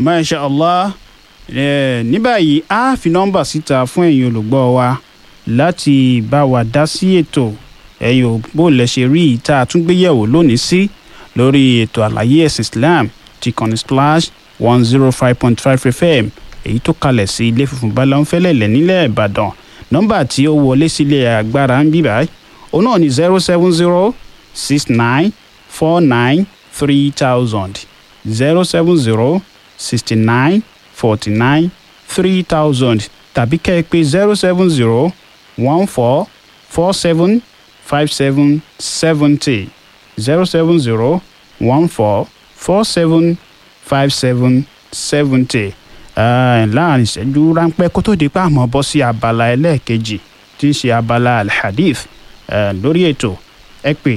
masha allah Eh, ní báyìí a fi nọ́mbà síta fún ẹ̀yin olùgbọ́ wa láti bá wa dá sí ètò ẹ̀yin ò bó lẹ ṣe rí ìta àtúngbéyẹ̀wò lónìí sí lórí ètò àlàyé ẹ̀sìn islam ti kànnì splash one zero five point five fm èyí tó kalẹ̀ sí ilé funfun balánfẹ́lẹ́lẹ̀ nílẹ̀ ìbàdàn nọ́mbà tí ó wọlé sílé agbára ń bíbá òun náà ní zero seven zero six nine four nine three thousand zero seven zero sixty nine forty nine three thousand tàbí kẹ́ ẹ pé zero seven zero one four four seven five seven seventy zero seven zero one four four seven five seven seventy láàrin ìṣẹ́jú ráńpẹ́ kó tó di pa àmọ́ bọ́ sí abala ẹlẹ́ẹ̀kejì tí ń ṣe abala alhadith eh, lórí ètò ẹ pè